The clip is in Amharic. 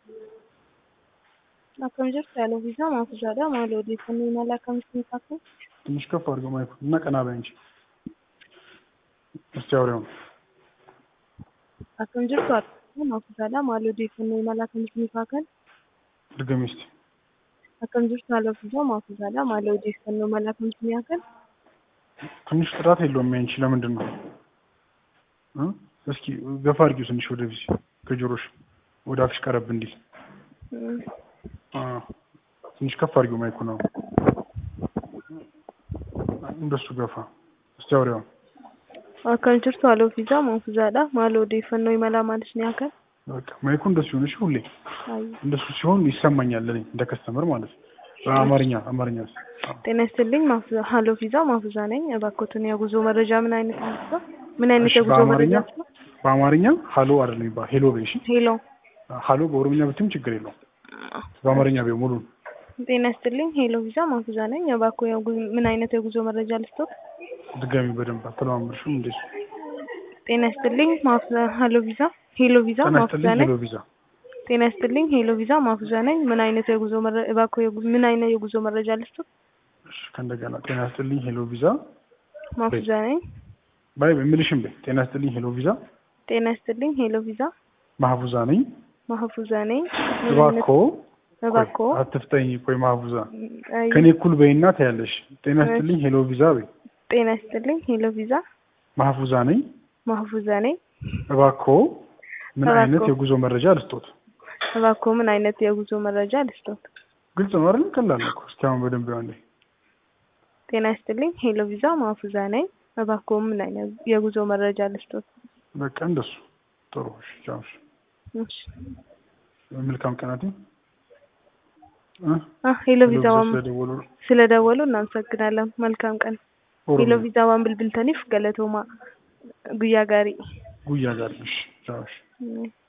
Akkam jirtu yaala ofiisaa maaf ijaadha? Maali odeeffannoo imala akkamitti kaafuu? ትንሽ ከፍ አድርገው ማይኩ እና ቀና በይ እንጂ እስቲ አውሪውን Akkam jirtu yaala maaf ijaadha? Maali odeeffannoo imala akkamitti kaafuu? ድገሚ እስቲ Akkam jirtu yaala ofiisaa maaf ijaadha? Maali odeeffannoo imala akkamitti kaafuu? ትንሽ ጥራት የለውም ያንቺ ለምንድን ነው እ? እስኪ ገፋ አድርጊው ትንሽ ወደዚህ ከጆሮሽ ወደ አፍሽ ቀረብ እንዲል አ፣ ትንሽ ከፍ አድርጊው ማይኩ ነው እንደሱ ገፋ እስቲ አውሪውን Akkam jirtu yaala ofiisaa maaf ijaadha? Maali odeeffannoo imala maaliif kaafuu? በቃ ማይኩ እንደሱ ይሆንሽ ሁሌ አይ እንደሱ ሲሆን ይሰማኛል እኔ እንደ ከስተመር ማለት ነው በአማርኛ አማርኛ ጤና ይስጥልኝ ማፍዛ ሀሎ ቪዛ ማፍዛ ነኝ። እባክዎትን የጉዞ መረጃ ምን አይነት ነው? ምን አይነት እሺ፣ የጉዞ በአማርኛ መረጃ ነው? በአማርኛ ሀሎ አይደለም ይባል ሄሎ በይ እሺ ሄሎ ሀሎ በኦሮምኛ ብትም ችግር የለውም በአማርኛ ቢሆን ሙሉ ጤና ይስጥልኝ ሄሎ ቪዛ ማፍዛ ነኝ። እባክዎ የጉ- ምን አይነት የጉዞ መረጃ ልስጦት? ድጋሚ በደንብ አተለማመድሽም እንዴ ጤና ይስጥልኝ ማፍዛ ሀሎ ቪዛ ሄሎ ቪዛ ጤና ማፍዛ ይስጥልኝ ነኝ። ሄሎ ቪዛ ጤና ይስጥልኝ ሄሎ ቪዛ ማፍዛ ነኝ። ምን አይነት የጉዞ መረ- እባክዎ የጉ- ምን አይነት የጉዞ መረጃ ልስጦት? እሺ ከእንደገና ጤና ይስጥልኝ ሄሎ ቪዛ ማፍዛ ነኝ። ባይ የምልሽም በይ ጤና ይስጥልኝ ሄሎ ቪዛ ጤና ይስጥልኝ ሄሎ ቪዛ ማህቡዛ ነኝ ማህፉዛ ነኝ። ምን አይነት እባክዎ እባክዎ ቆይ፣ አትፍጠኝ ቆይ ማህቡዛ አይ፣ ከኔ እኩል በይና ታያለሽ ጤና ይስጥልኝ ሄሎ ቪዛ በይ ጤና ይስጥልኝ ሄሎ ቪዛ ማህቡዛ ነኝ ማህፉዛ ነኝ። እባክዎ ምን እባክዎ። አይነት የጉዞ መረጃ ልስጦት እባክዎ ምን አይነት የጉዞ መረጃ ልስጦት? ግልጽ ነው አይደል ቀላል ነው እኮ እስኪ አሁን በደንብ ያው እንዴ ጤና ይስጥልኝ ሄሎ ቪዛ ማፉዛ ነኝ። እባክዎ ምን አይነት የጉዞ መረጃ ልስጦት? በቃ እንደሱ ጥሩ እሺ ቻው እሺ እሺ። መልካም ቀናት አ ሄሎ ቪዛ ዋን ስለደወሉ ስለደወሉ እናመሰግናለን። መልካም ቀን። ሄሎ ኦሮሞ ቪዛ ዋን ብልብልተኒፍ ገለቶማ ጉያ ጋሪ ጉያ ጋር እሺ ቻው እሺ እም።